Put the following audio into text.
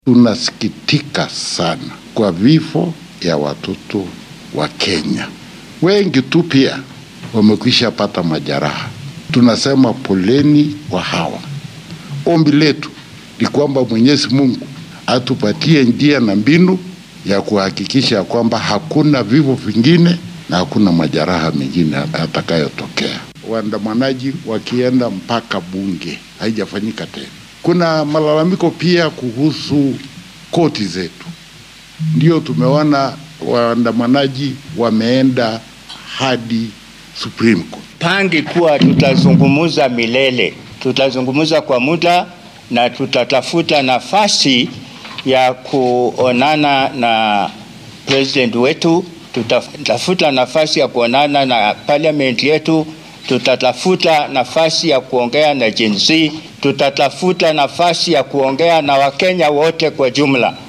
Tunasikitika sana kwa vifo ya watoto wa Kenya. Wengi tu pia wamekwisha pata majeraha. Tunasema poleni kwa hawa. Ombi letu ni kwamba Mwenyezi Mungu atupatie njia na mbinu ya kuhakikisha kwamba hakuna vifo vingine na hakuna majeraha mengine atakayotokea. Waandamanaji wakienda mpaka bunge, haijafanyika tena. Kuna malalamiko pia kuhusu koti zetu, ndio tumeona waandamanaji wameenda hadi Supreme Court. Pangi kuwa tutazungumuza milele, tutazungumuza kwa muda na tutatafuta nafasi ya kuonana na president wetu, tutatafuta nafasi ya kuonana na parliament yetu, tutatafuta nafasi ya kuongea na Gen Z, tutatafuta nafasi ya kuongea na Wakenya wote kwa jumla.